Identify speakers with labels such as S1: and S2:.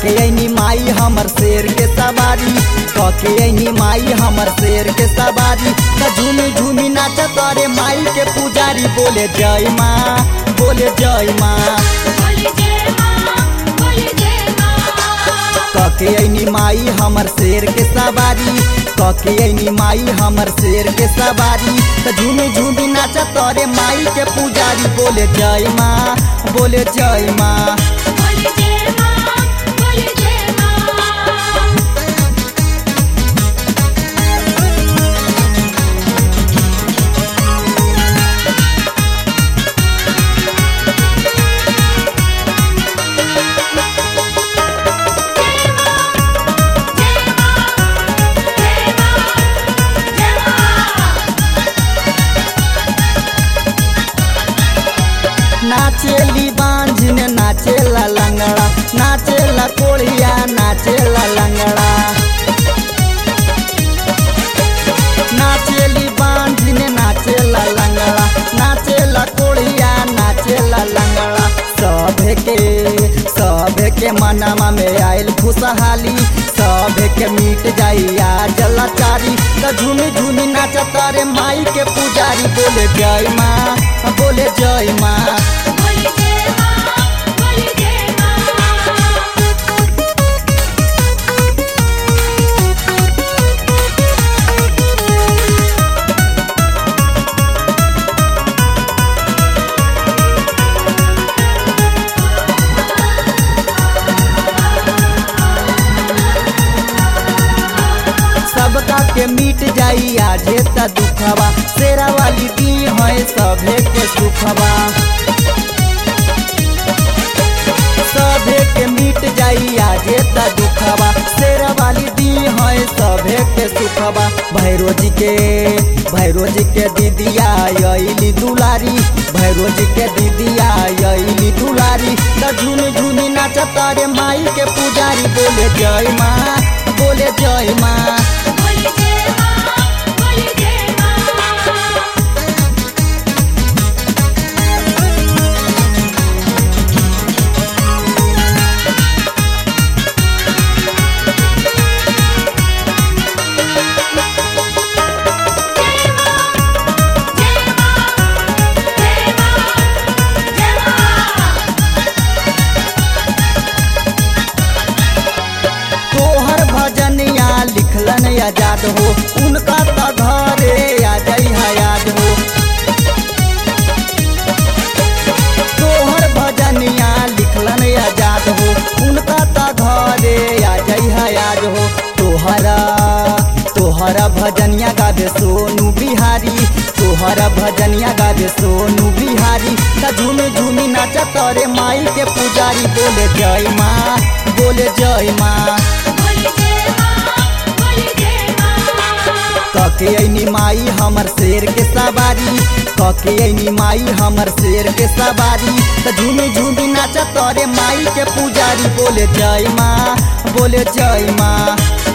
S1: कके ऐनी माई हमर शेर के सवारी कके ऐनी माई हमर शेर के सवारी त झूमी झूमी नाच करे माई के पुजारी बोले जय माँ बोले जय माँ
S2: बोले जय माँ बोले जय माँ
S1: कके ऐनी माई हमर शेर के सवारी कके ऐनी माई हमर शेर के सवारी त झूमी झूमी नाच तोरे माई के पुजारी बोले जय माँ बोले जय माँ
S2: बोले जय माँ बोले जय माँ
S1: नाचेली बांझिन नाचेला लंगड़ा नाचेला कोढ़िया नाचेला लंगड़ा नाचेली बांझिन नाचेला लंगड़ा नाचेला कोढ़िया नाचेला लंगड़ा सभे के सभे के मनमा में आयल खुशहाली सभे के मिट जाइया जलाचारी त झूमी झूमी नाच तारे माई के पुजारी बोले जय माँ बोले जय माँ
S2: बोले जय माँ बोले जय माँ
S1: सबका के मिट जाई आजे त दुखवा शेरा वाली दी है सभे के सुखवा सभे के मिट जाई आजे त दुखवा शेरा वाली दी है सभे के सुखवा भैरो जी के भैरो जी के दीदिया अली दुलारी भैरो जी के दीदिया अली दुलारी त झूमी झूमी नाच तारे माई के पुजारी बोले जय माँ बोले जय माँ
S2: बोले जय माँ बोले जय माँ
S1: तोहर भजनिया लिखलन आजाद हो उनका त घरे आ जई याद हो तोहर भजनिया लिखलन आजाद हो उनका त घरे आ जई याद हो तोहरा तोहरा भजनिया गावे सोनू बिहारी तोहरा भजनिया गावे सोनू बिहारी त झूमी झूमी नाच तोरे माई के पुजारी बोले जय माँ बोले जय माँ
S2: बोले जय माँ बोले जय माँ
S1: कके ऐनी माई हमर शेर के सवारी कके ऐनी माई हमर शेर के सवारी त झूमी झूमी नाच तोरे माई के पुजारी बोले जय माँ बोले जय माँ